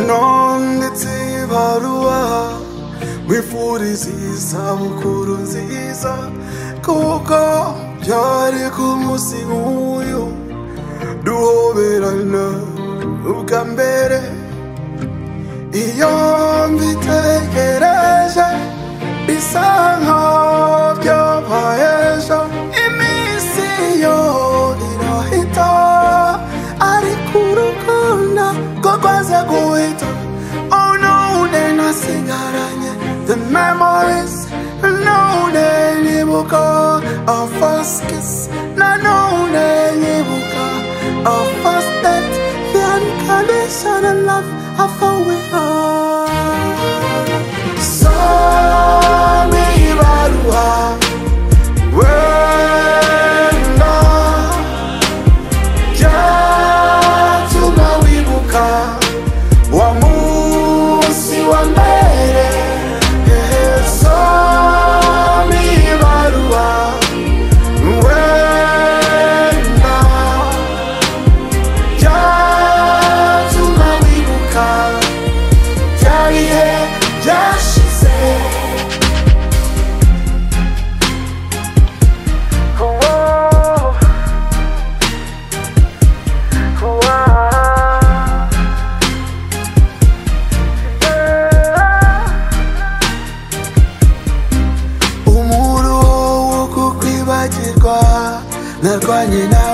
nanditse ibaruwa mwifuriza isabukuru nziza kuko byari ku munsi nk'uyu duhoberana ubwa mbere iyo mbitekereje bisa nkaho byabaye ejo iminsi yo irahita ariko urukundo rwo rwaza guhita none nasigaranye the memories none nyibuka our first kiss nanone nyibuka our first date the unconditional love I found we are Sami ibaruwa wenda byatuma wibuka wa munsi wa mbere Ehe, Sami ibaruwa wenda byatuma wibuka bya bihe byashize umuro wo kukwibagirwa narwanye nawe